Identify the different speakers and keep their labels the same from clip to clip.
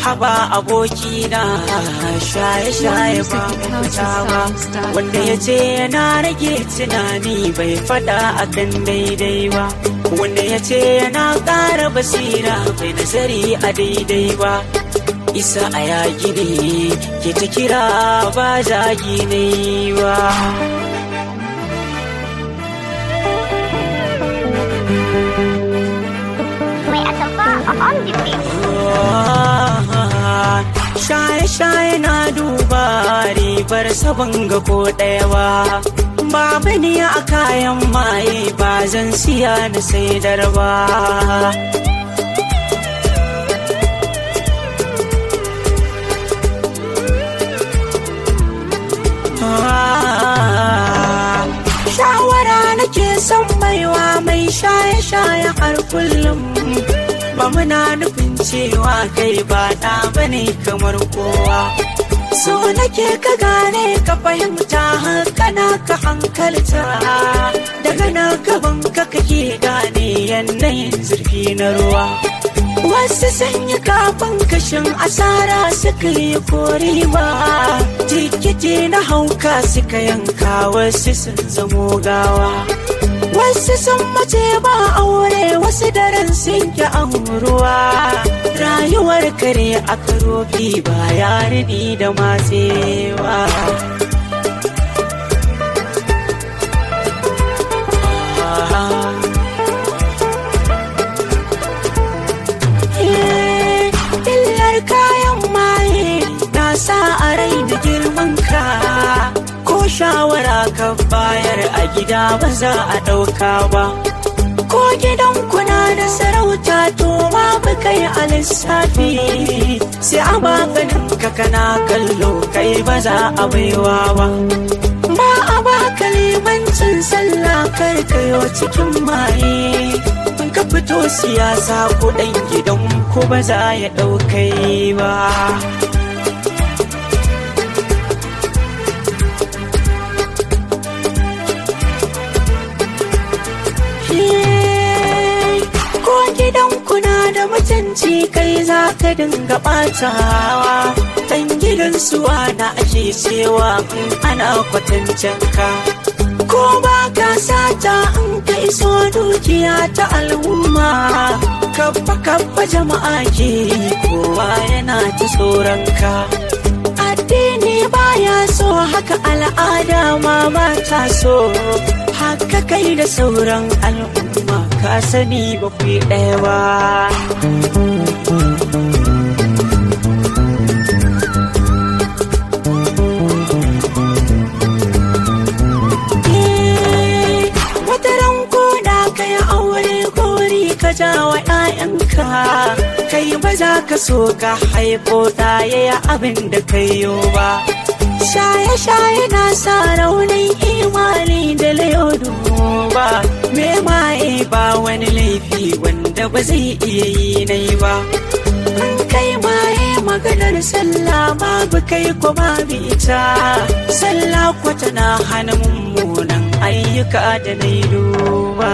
Speaker 1: haba abokina shaye-shaye ba mafita ba wanda ya ce yana rage tunani bai fada akan daidai ba wanda ya ce yana ƙara basira bai nazari a daidai ba isa a yaƙi ne ke ta kira ba zagi ne ba
Speaker 2: Mai atamfa a on the beat.
Speaker 1: shaye-shaye na duba ribar sabon ga ko ɗaya ba babu ni a kayan maye ba zan siya na saidar ba shawara nake son baiwa mai shaye-shaye har kullum ba muna nufin cewa kai ba ɗa bane kamar kowa so nake ka gane ka fahimta hankana ka hankalta daga na gaban ka kake gane yanayin zurfi na ruwa wasu sanya kafin kashin asara suka yi kori ba tikiti na hauka suka yanka wasu sun zamo gawa wasu sun mace ba aure wasu daren sun ki ruwa rayuwar kare a karofi ba yarini da matsewa illar kayan maye na sa a rai da girman ka ko shawara ka bayar a gida ba za a ɗauka ba ko gidan kuna da sarauta to ma ba kai a lissafi sai a maganin ka kana kallo kai ba za a baiwa ba ba a baka limancin sallah kar kayo cikin maye in ka fito siyasa ko ɗan gidan ko ba za ya ɗaukai ba ko gidan kuna da mutunci kai za ka dinga ɓatawa ɗan gidan suwa na ake cewa in ana kwatancin ka ko ba ka sata in ka iso dukiya ta al'umma kabba kabba jama'a ke kowa yana ta tsoron ka addini baya so haka al'ada ma mata so haka kai da sauran al'umma ka sani ba ku yi ɗaya ba wata ranko da ka yi aure gori ka ja wa 'ya'yanka kai ba za ka so ka haifo ɗaya ya abin da kai yo ba shaye-shaye na sa raunin imani da layodu ba me maye ba wani laifi wanda ba zai iya yi nai ba an kai maye maganar sallah babu kai ko babu ita sallah ko tana hana mummunan ayyuka da na yi duba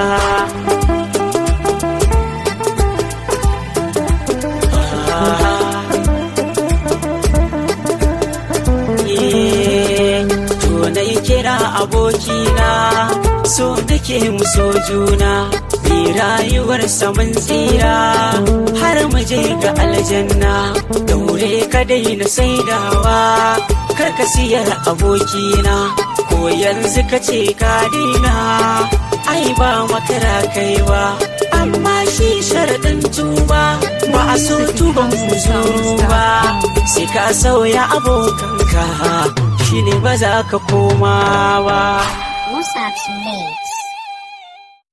Speaker 1: to na yi kira abokina so nake mu so juna bi rayuwar saman tsira har mu je ga aljanna daure ka daina saidawa kar ka siyar abokina ko yanzu ka ce ka daina ai ba makara kaiwa amma shi sharaɗin tuba ba a so tuban muzuru ba sai ka sauya abokanka shine ba za ka koma ba
Speaker 2: Musab's late.